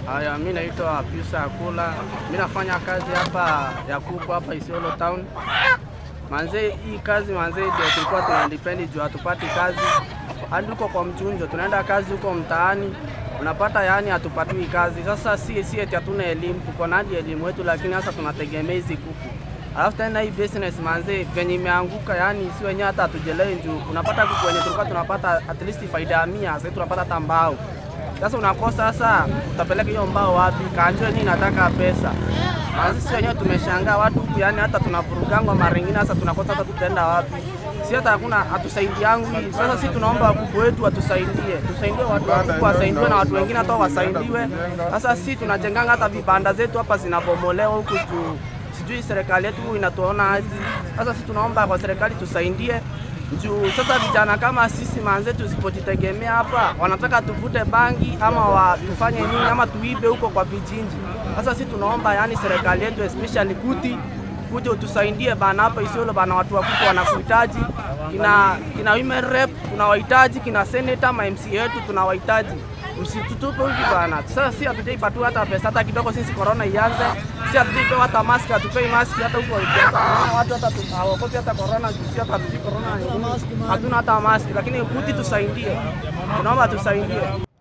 Haya, mi naitwa Piusa Akula, mi nafanya kazi hapa ya kuku hapa Isiolo town. Manze, hii kazi manze ndio tulikuwa tuna depend juu hatupati kazi hadi huko kwa mchunjo, tunaenda kazi huko mtaani unapata yani hatupatiwi kazi. Sasa si si eti hatuna elimu, tuko na hadi elimu yetu, lakini sasa tunategemea hizi kuku. Alafu tena hii business manze venye imeanguka, yani si wenyewe hata hatujelewi juu unapata kuku wenye tulikuwa tunapata at least faida ya mia, sasa tunapata hata mbao sasa unakosa sasa, utapeleka hiyo mbao wapi? Kanjwe nini nataka pesa. Na sisi wenyewe tumeshangaa watu huku, yani hata tunavurugangwa mara nyingine, sasa tunakosa hata tutaenda wapi? Si hata hakuna hatusaidiangu hii. Sasa sisi tunaomba wakubwa wetu watusaidie, tusaidie watu wakubwa wasaidiwe na watu wengine hata wasaidiwe. Sasa sisi tunajenganga hata vibanda zetu hapa zinabomolewa huku juu, sijui serikali yetu inatuona aje. Sasa sisi tunaomba kwa serikali tusaidie juu sasa vijana kama sisi manze, tusipojitegemea hapa, wanataka tuvute bangi ama wa, tufanye nini ama tuibe huko kwa vijinji. Sasa sisi tunaomba yani serikali yetu especially kuti kuja utusaidie bana, hapa Isiolo bana, watu wakubwa wanakuhitaji, kina kina women rep tunawahitaji, kina senator ma MC yetu tunawahitaji, msitutupe hivi bana. Sasa si hatujaipatiwa hata pesa hata kidogo, sisi corona ianze, si hatujaipewa hata mask, hatupei mask hata huko Naona watu hata tu- hawaogopi hata corona, juu si hata hatujui corona ni nini. hatuna hata mask, lakini kuti tusaidie, tunaomba tusaidie.